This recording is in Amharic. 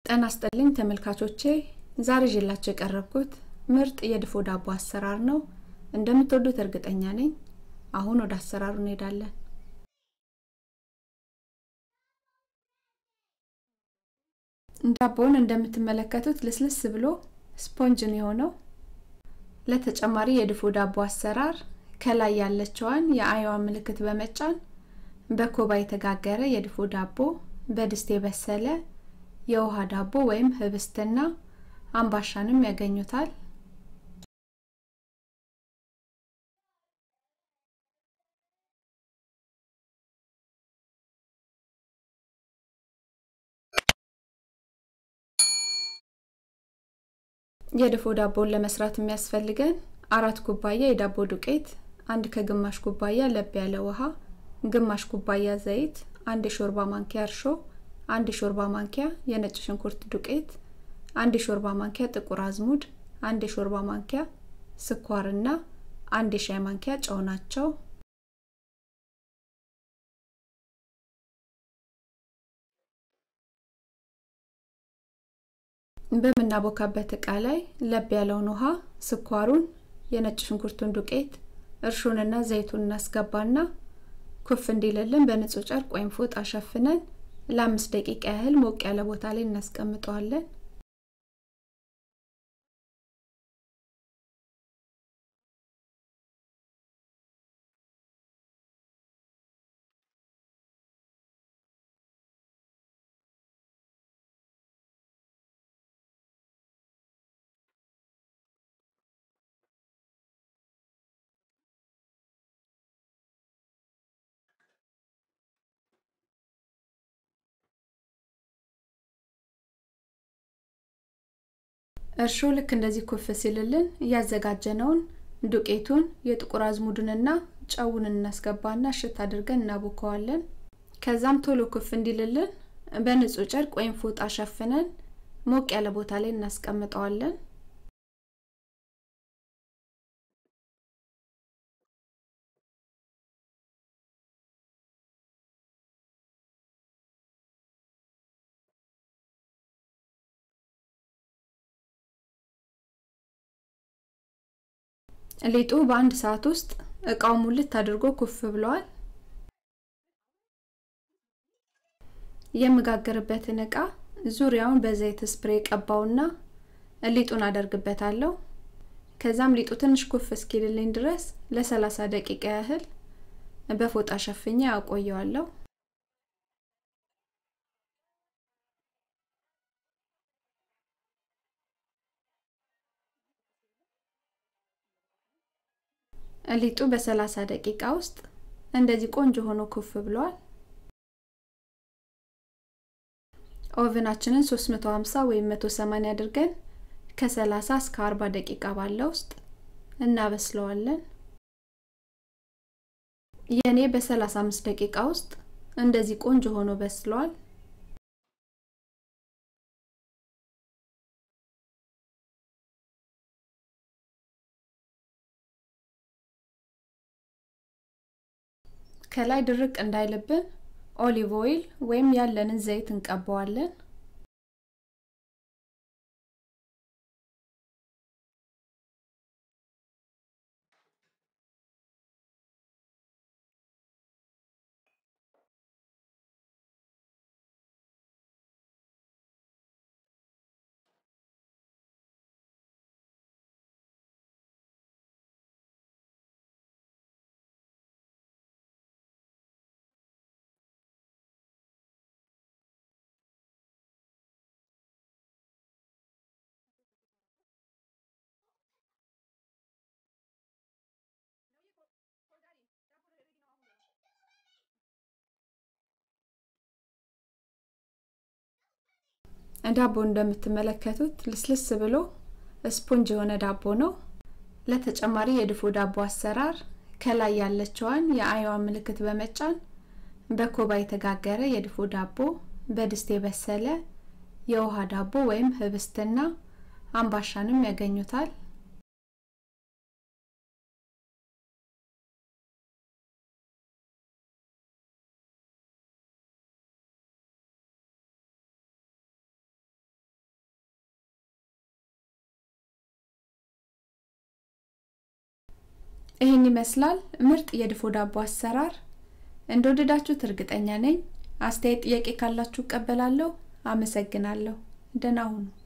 ጤና ይስጥልኝ ተመልካቾቼ ዛሬ ይዤላችሁ የቀረብኩት ምርጥ የድፎ ዳቦ አሰራር ነው። እንደምትወዱት እርግጠኛ ነኝ። አሁን ወደ አሰራሩ እንሄዳለን። ዳቦውን እንደምትመለከቱት ልስልስ ብሎ ስፖንጅ ነው የሆነው። ለተጨማሪ የድፎ ዳቦ አሰራር ከላይ ያለችዋን የአይዋ ምልክት በመጫን በኮባ የተጋገረ የድፎ ዳቦ፣ በድስት የበሰለ የውሃ ዳቦ ወይም ህብስትና አምባሻንም ያገኙታል። የድፎ ዳቦን ለመስራት የሚያስፈልገን አራት ኩባያ የዳቦ ዱቄት፣ አንድ ከግማሽ ኩባያ ለብ ያለ ውሃ፣ ግማሽ ኩባያ ዘይት፣ አንድ የሾርባ ማንኪያ እርሾ፣ አንድ የሾርባ ማንኪያ የነጭ ሽንኩርት ዱቄት፣ አንድ የሾርባ ማንኪያ ጥቁር አዝሙድ፣ አንድ የሾርባ ማንኪያ ስኳርና አንድ የሻይ ማንኪያ ጨው ናቸው። በምናቦካበት እቃ ላይ ለብ ያለውን ውሃ፣ ስኳሩን፣ የነጭ ሽንኩርቱን ዱቄት፣ እርሾንና ዘይቱን እናስገባና ኩፍ እንዲልልን በንጹህ ጨርቅ ወይም ፎጣ ሸፍነን ለአምስት ደቂቃ ያህል ሞቅ ያለ ቦታ ላይ እናስቀምጠዋለን። እርሾ ልክ እንደዚህ ኩፍ ሲልልን እያዘጋጀነውን ዱቄቱን የጥቁር አዝሙድንና ጨውን እናስገባና እሽት አድርገን እናቦከዋለን። ከዛም ቶሎ ኩፍ እንዲልልን በንጹህ ጨርቅ ወይም ፎጣ ሸፍነን ሞቅ ያለ ቦታ ላይ እናስቀምጠዋለን። ሊጡ በአንድ ሰዓት ውስጥ እቃው ሙልት አድርጎ ኩፍ ብሏል። የምጋገርበትን እቃ ዙሪያውን በዘይት ስፕሬ ቀባውና ሊጡን አደርግበታለሁ። ከዛም ሊጡ ትንሽ ኩፍ እስኪልልኝ ድረስ ለሰላሳ ደቂቃ ያህል በፎጣ ሸፍኜ አቆየዋለሁ። ሊጡ በሰላሳ ደቂቃ ውስጥ እንደዚህ ቆንጆ ሆኖ ኩፍ ብሏል። ኦቨናችንን 350 ወይም 180 አድርገን ከ30 እስከ 40 ደቂቃ ባለው ውስጥ እናበስለዋለን። የኔ በ35 ደቂቃ ውስጥ እንደዚህ ቆንጆ ሆኖ በስሏል። ከላይ ድርቅ እንዳይልብን ኦሊቭ ኦይል ወይም ያለንን ዘይት እንቀባዋለን። ዳቦ እንደምትመለከቱት ልስልስ ብሎ ስፖንጅ የሆነ ዳቦ ነው። ለተጨማሪ የድፎ ዳቦ አሰራር ከላይ ያለችዋን የአይዋ ምልክት በመጫን በኮባ የተጋገረ የድፎ ዳቦ፣ በድስት የበሰለ የውሃ ዳቦ ወይም ህብስትና አምባሻንም ያገኙታል። ይህን ይመስላል ምርጥ የድፎ ዳቦ አሰራር። እንደወደዳችሁት እርግጠኛ ነኝ። አስተያየት፣ ጥያቄ ካላችሁ እቀበላለሁ። አመሰግናለሁ። ደህና ሁኑ።